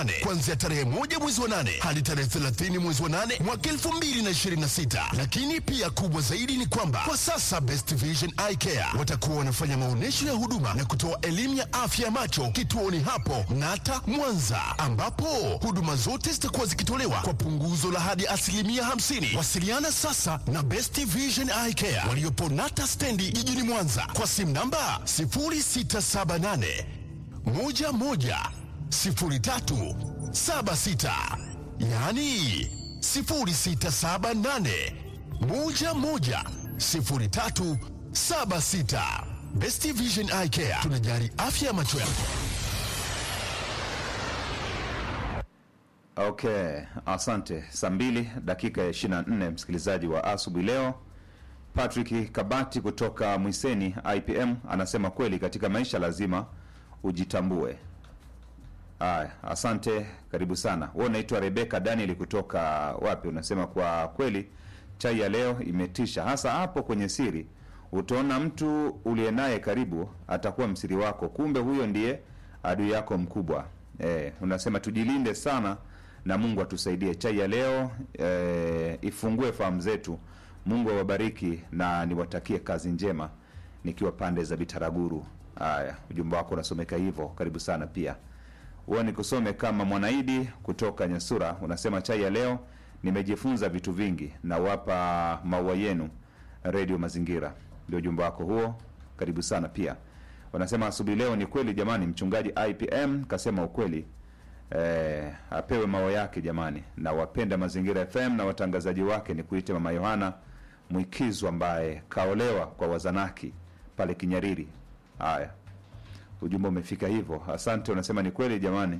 kuanzia tarehe moja mwezi wa nane hadi tarehe 30 mwezi wa nane mwaka 2026. Lakini pia kubwa zaidi ni kwamba kwa sasa Best Vision Eye Care watakuwa wanafanya maonyesho ya huduma na kutoa elimu ya afya ya macho kituoni hapo Nata Mwanza, ambapo huduma zote zitakuwa zikitolewa kwa punguzo la hadi asilimia 50. Wasiliana sasa na Best Vision Eye Care waliopo Nata stendi jijini Mwanza kwa simu namba 0678 11 03 76, yaani 0678 11 03 76. Best Vision Eye Care tunajali afya ya macho yako. Okay, asante. Saa mbili dakika ya 24, msikilizaji wa asubuhi leo. Patrick Kabati kutoka Mwiseni IPM anasema kweli katika maisha lazima ujitambue. Aya, asante, karibu sana. Wewe unaitwa Rebeka Daniel kutoka wapi? Unasema kwa kweli chai ya leo imetisha, hasa hapo kwenye siri. Utaona mtu uliye naye karibu atakuwa msiri wako, kumbe huyo ndiye adui yako mkubwa. Eh, unasema tujilinde sana na Mungu atusaidie. Chai ya leo eh, ifungue fahamu zetu. Mungu awabariki na niwatakie kazi njema nikiwa pande za Bitaraguru. Haya, ujumbe wako unasomeka hivyo, karibu sana pia. Huwa nikusome kama Mwanaidi kutoka Nyasura, unasema chai ya leo nimejifunza vitu vingi, na wapa maua yenu redio Mazingira. Ndio ujumbe wako huo, karibu sana pia. Wanasema asubuhi leo ni kweli jamani, mchungaji IPM kasema ukweli. Eh, apewe maua yake jamani, na wapenda Mazingira FM na watangazaji wake ni kuite Mama Yohana Mwikizu ambaye kaolewa kwa Wazanaki pale Kinyariri. Haya, ujumbe umefika hivyo, asante. Unasema ni kweli jamani.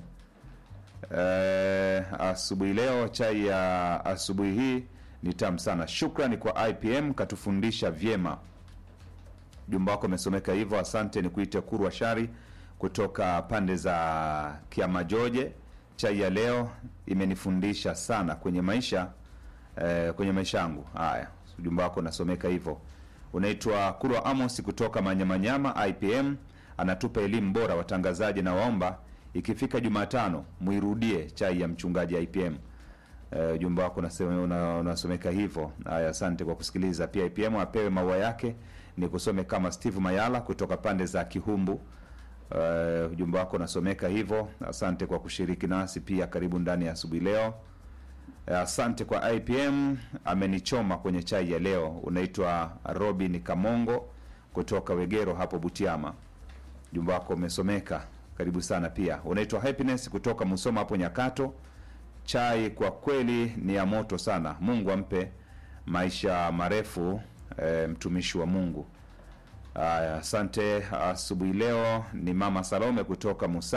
Eh, asubuhi leo chai ya asubuhi hii ni tamu sana. Shukrani kwa IPM katufundisha vyema. Ujumbe wako umesomeka hivyo, asante. Ni kuite Kurwa Shari kutoka pande za Kiamajoje. Chai ya leo imenifundisha sana kwenye maisha eh, kwenye maisha yangu. Haya, ujumbe wako unasomeka hivyo. Unaitwa Kurwa Amos kutoka Manyamanyama. IPM anatupa elimu bora watangazaji, na waomba ikifika Jumatano muirudie chai ya mchungaji IPM. Eh, ujumbe wako unasema- una- unasomeka hivyo. Haya, asante kwa kusikiliza. Pia IPM apewe maua yake. Ni kusome kama Steve Mayala kutoka pande za Kihumbu. Uh, ujumbe wako unasomeka hivyo. Asante kwa kushiriki nasi pia, karibu ndani ya asubuhi leo. Eh, Asante kwa IPM, amenichoma kwenye chai ya leo. Unaitwa Robin Kamongo kutoka Wegero hapo Butiama. Ujumbe wako umesomeka, karibu sana pia. Unaitwa Happiness kutoka Musoma hapo Nyakato. Chai kwa kweli ni ya moto sana. Mungu ampe maisha marefu eh, mtumishi wa Mungu. Haya, asante. Asubuhi leo ni mama Salome kutoka Musa